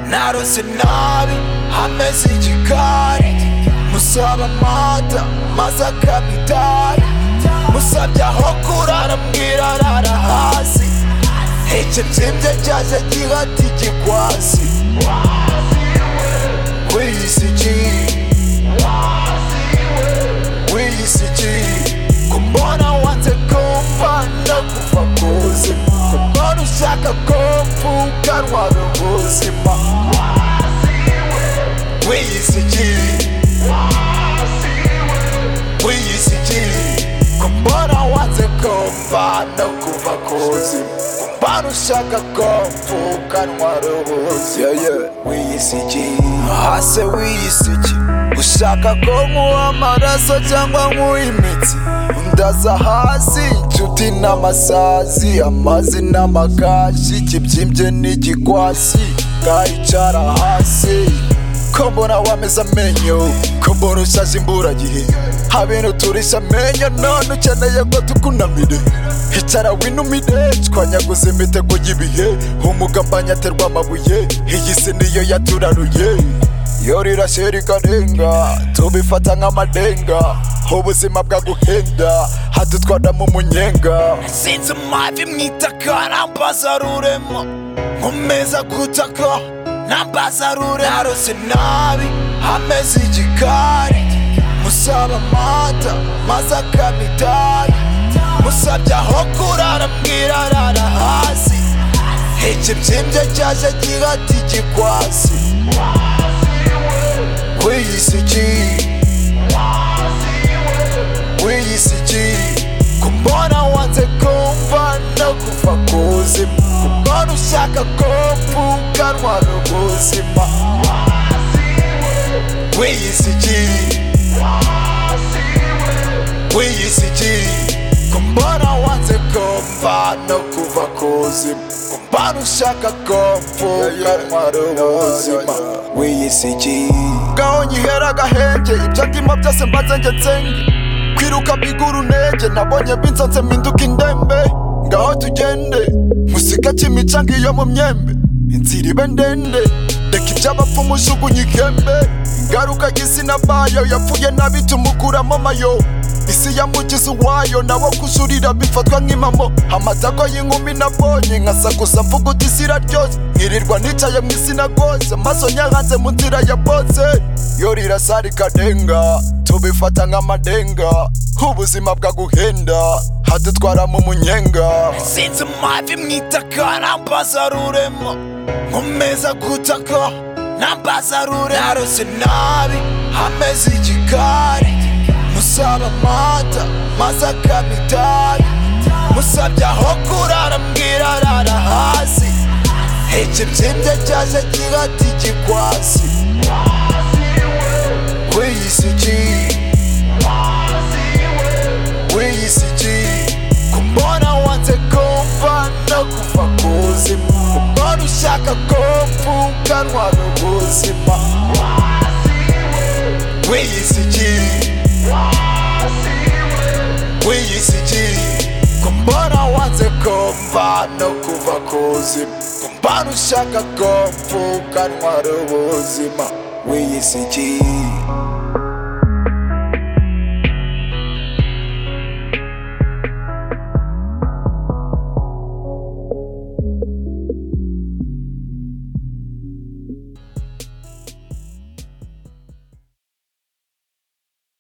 narose nabi ameze igikari musaba amata maze akabidari musabye aho kurara mbwira arara hasi ikibyimbye cyaje gihata igikwasi wiyisigiye wiyisigiye kumbona wanze kumva ndagufa kuzima kumbona ushaka ko mvuga rwaba ubuzima wiyisigiye wiyisigiye kumbona wanze kumva ndagufa kuzima kumbona ushaka ko mvuga rwaba ubuzima wiyisigiye hase wiyisigiye ushaka ko nkuwa amaraso cyangwa nkuwa imitsi ndaza hasi inshuti n'amasazi amazi n'amakashi ikibyimbye n'igikwasi ngayicara hasi ko mbona wameze amenyo ko mbona ushaje imburagihe habintu turisha amenyo none ukeneye ko tukunamire hicara winumire twanyaguze imitego y'ibihe umugambanyi aterwa amabuye iyi si niyo yaturaruye iyo rirashe rikarenga tubifata nk'amadenga ubuzima bwaguhenda hadutwara mu munyenga sinzi amavi mu itaka arambaza rurema nkomeza gutaka nambaza rure narose nabi ameze igikari musaba amata maze akabidari musabye aho kurara mbwira arara hasi ikibyimbye cyaje gihata igikwasi wiyisigiye wiyisigiye kumbona wanze kumva no kuva kuzima kumbona ushaka ko mvuganwa n'ubuzima wiyisigiye wiyisigiye kumbona wanze kumva no kuva kuzima kumbona ushaka ko mvuganwa n'ubuzima wiyisigiye ngaho nyihera agahenge ibyo ndimo byose mbanze ngetsenge kwiruka bigura unege nabonye binsanze mpinduka indembe ngaho tugende musika cy'imicanga iyo mu myembe inzira ibe ndende reka iby'abapfu mujugunye ikembe ingaruka y'izina bayo yapfuye nabi tumukuramo mayo isi yamugize uwayo nawo kujurira bifatwa nk'impamo amatako y'inkumi nabonye nkasakuza mvuga uti isi iraryose nkirirwa nicaye mu izina rwose maso nyahanze mu nzira ya bose iyo rirasa rikadenga tubifata nk'amadenga ubuzima bwaguhenda hadutwara mu munyenga sinzi amavi mu itaka arambaza rurema nkomeza gutaka nambaza rure narose nabi ameze igikari musaba amata maze akabidari musabye aho kurara mbwira arara hasi ikibyimbye cyaje gihata igikwasi wiyisigiye wiyisigiye kumbona wanze kumva no kuva kuzima kumbona ushaka ko mvuganwa n'ubuzima wiyisigiye wiyisigiye kumbona wanze kumva no kuva kuzima kumbona ushaka ko mvuganwa n'ubuzima wiyisigiye